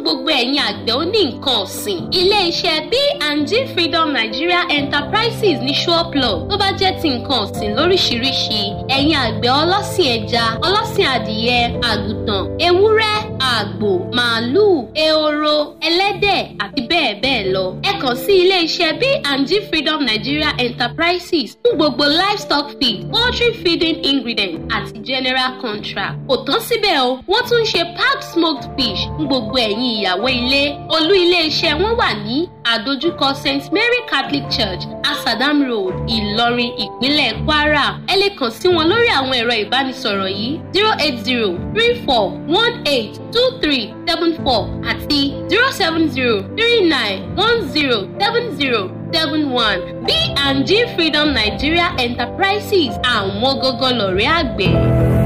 gbogbo ẹ̀yin àgbẹ̀ oní nǹkan ọ̀sìn. Ilé-iṣẹ́ B&G Freedom Nigeria Enterprises ní Ṣọ́ọ̀plọ̀ tó bá jẹ́ ti nǹkan ọ̀sìn lóríṣiríṣi. Ẹ̀yin àgbẹ̀ ọlọ́sìn ẹja, ọlọ́sìn adìyẹ, àgùntàn, ewúrẹ́, àgbò, màálùú, ehoro, ẹlẹ́dẹ̀ àti bẹ́ẹ̀ bẹ́ẹ̀ lọ. Ẹ kàn sí ilé-iṣẹ́ B&G Freedom Nigeria Enterprises fún gbogbo livestock feed, poultry feeding ingredients àti general contract. Kò tán síbẹ̀ o, wọ́n tún ń ṣe packed smoked fish fún gbogbo ẹ̀yin ìyàwó ilé. Olú ilé-iṣẹ́ wọn wà ní àdójúkọ St Mary Catholic Church, Asadam Road, Ìlọrin, ìpínlẹ̀ Kwara. Ẹ lè kàn sí wọn lórí àwọn ẹ̀rọ ìbánisọ̀rọ̀ yìí zero eight zero three four one eight two three seven four àti zero seven zero three nine one zero seven zero seven one B&G Freedom Nigeria Enterprises àwọn gógó lọ̀rẹ́ àgbẹ̀.